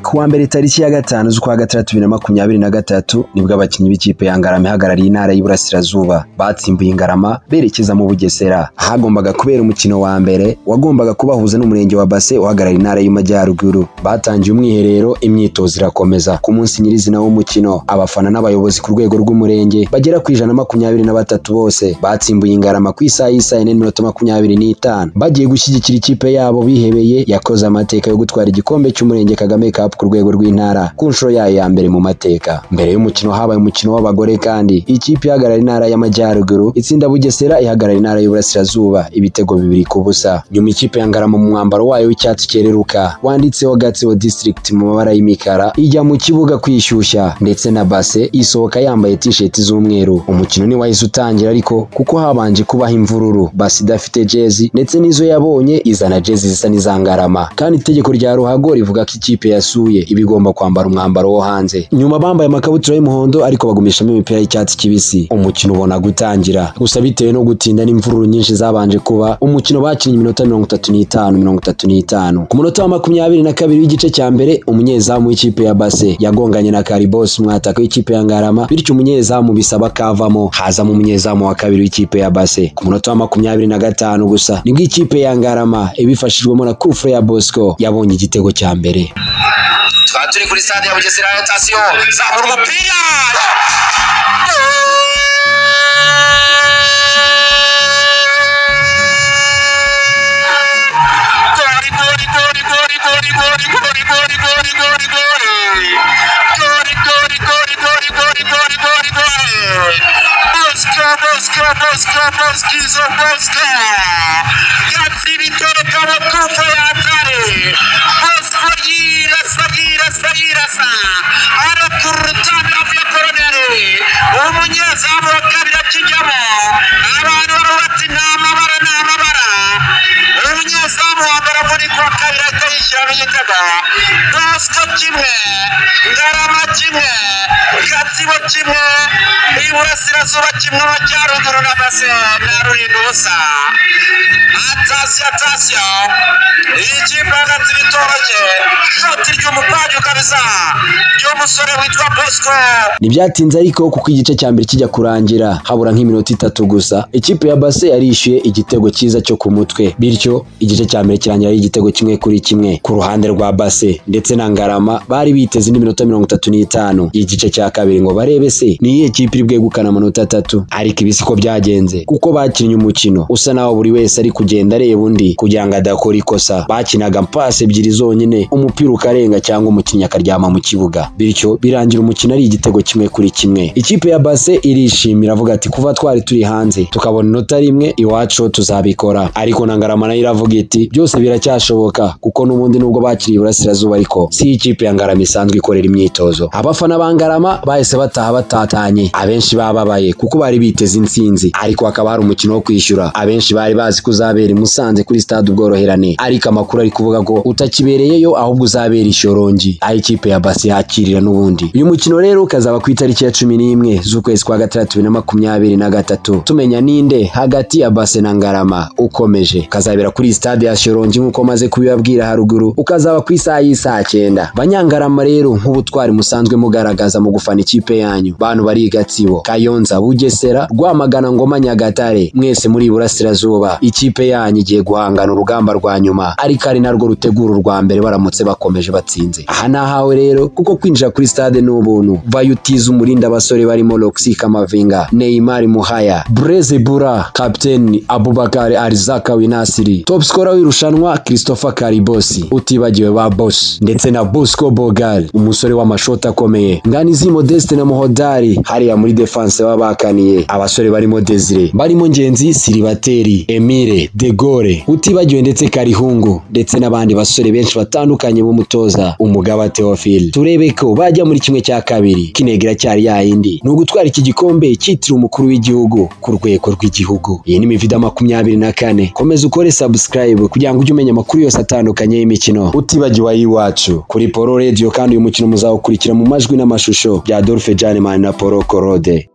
kuwa mbere tariki ya gatanu z'ukwa gatandatu bibiri na makumyabiri na gatatu nibwo abakinnyi b'ikipe ya Ngarama ihagarariye intara y'Iburasirazuba batsimbuye Ngarama berekeza mu Bugesera hagombaga kubera umukino wa mbere wagombaga kubahuza n'umurenge wa Base uhagarariye intara y'Amajyaruguru batangiye umwiherero imyitozo irakomeza ku munsi nyirizina w'umukino abafana n'abayobozi ku rwego rw'umurenge bagera ku ijana makumyabiri na batatu bose batsimbuye Ngarama ku isaha y'isaha yine n'iminota makumyabiri n'itanu bagiye gushyigikira ikipe yabo bihebeye yakoze amateka yo gutwara igikombe cy'umurenge Kagame Cup ku rwego rw'intara ku nshuro yayo ya mbere mu mateka mbere y'umukino habaye umukino w'abagore kandi ikipe ihagarara intara y'amajyaruguru itsinda Bugesera ihagarara intara y'Iburasirazuba ibitego bibiri ku busa nyuma ikipe ya Ngarama mu mwambaro wayo w'icyatsi cyereruka wanditseho Gatsibo District mu mabara y'imikara ijya mu kibuga kwishyushya ndetse na base isohoka yambaye t-shirt z'umweru umukino ntiwahise utangira ariko kuko habanje kubaho imvururu base idafite jezi ndetse n'izo yabonye izana jezi zisa n'iza Ngarama kandi itegeko rya ruhago rivuga ko ikipe yasuye iba igomba kwambara umwambaro wo hanze nyuma bambaye amakabutura y'umuhondo ariko bagumishamo imipira y'icyatsi kibisi umukino ubona gutangira gusa bitewe no gutinda n'imvururu nyinshi zabanje kuba umukino bakinnye iminota mirongo itatu n'itanu mirongo itatu n'itanu ku munota wa makumyabiri na kabiri w'igice cya mbere umunyezamu w'ikipe ya base yagonganye na karibos umwataka w'ikipe ya ngarama bityo umunyezamu bisaba kavamo hazamo umunyezamu wa kabiri w'ikipe ya base ku munota wa makumyabiri na gatanu gusa nibwo ikipe ya ngarama ibifashijwemo na kufure ya bosco yabonye igitego cya mbere tukaba turi kuri stade ya bugesera ya tasiyo zamura umupira Goli, goli, goli, goli, goli, goli, goli, goli, goli, goli, goli. Goli, goli, goli, goli, goli, goli, goli, goli. Bosco, Bosco, Bosco, Bosquizo, Bosco. Yatsi bitoro kama kufa yatare. Bosco yira sa yira sa yira sa. Arakurutana avya koroneri. Umunyezamu wa kabiri akijyamo. Abantu barubatse nta mabara nta mabara. umunyezamu wa mbere muri kuwa kabiri ahita yishyiramo igitego basco kimwe ngarama kimwe gatsibo kimwe iburasirazuba kimwe amajyaruguru na base na rurinda ubusa atasiyo atasiyo ikipe hagati bitoroshye shoti ry'umupadyu kabisa ry'umusore witwa bosco ntibyatinze ariko kuko igice cya mbere kijya kurangira habura nk'iminota itatu gusa ikipe ya base yarishyuye igitego cyiza cyo ku mutwe bityo igice cya mbere kirangira ari igitego kimwe kuri kimwe ku ruhande rwa base ndetse na ngarama bari biteze indi minota mirongo itatu n'itanu igice cya kabiri ngo barebe se ni iyihe kipe iri bwegukana amanota atatu ariko ibi siko byagenze kuko bakinnye umukino usa naho buri wese ari kugenda areba undi kugira ngo adakora ikosa bakinaga pasi ebyiri zonyine umupira ukarenga cyangwa umukinnyi akaryama mu kibuga bityo birangira umukino ari igitego kimwe kuri kimwe ikipe ya base irishimira avuga ati kuva twari turi hanze tukabona inota rimwe iwacu tuzabikora ariko na ngarama nayo iravuga iti byose biracyashoboka kuko n'ubundi nubwo bakiriye iburasirazuba ariko si ikipe ya ngarama isanzwe ikorera imyitozo abafana ba ngarama bahise bataha batatanye abenshi bababaye kuko bari biteze intsinzi ariko hakaba hari umukino wo kwishyura abenshi bari bazi ko uzabera i musanze kuri stade ubworoherane ariko amakuru ari kuvuga ko utakibereyeyo ahubwo uzabera i shorongi aho ikipe ya basi yakirira n'ubundi uyu mukino rero ukazaba ku itariki ya cumi n'imwe z'ukwezi kwa gatandatu bibiri na makumyabiri na gatatu tumenya ninde hagati ya base na ngarama ukomeje ukazabera kuri stade ya shorongi nk'uko maze kubibabwira haruguru ukazaba ku isaha y'isaha cyenda banyangarama rero nk'ubutwari musanzwe mugaragaza mu gufana ikipe yanyu bantu bari i gatsibo kayonza bugesera rwamagana ngoma nyagatare mwese muri iburasirazuba ikipe yanyu igiye guhangana urugamba rwa nyuma ariko ari narwo rutegura urwa mbere baramutse bakomeje batsinze aha ni ahawe rero kuko kwinjira kuri stade ni ubuntu vayo utiza umurinda abasore barimo roxy kamavinga neymar muhaya breze bura kapiteni abubakar arizaka winasiri top scorer w'irushanwa christopher karibosi utibagiwe ba boss ndetse na bosco bogal umusore w'amashoti akomeye nganizi modeste na muhodari hariya muri defense baba bakaniye abasore barimo desire barimo ngenzi siribateri emile de gore utibagiwe ndetse karihungu ndetse n'abandi basore benshi batandukanye b'umutoza umugaba teofil turebe ko bajya muri kimwe cya kabiri kinegira cyari yayindi ni ugutwara iki gikombe cyitiriwe umukuru w'igihugu ku rwego rw'igihugu iyi ni mivida makumyabiri na kane komeza ukore subscribe kugira ngo ujye umenya amakuru yose atandukanye y'imikino utibagiwe ay'iwacu kuri poro rediyo kandi uyu mukino muzawukurikira mu majwi n'amashusho bya dolphe janemani na poro korode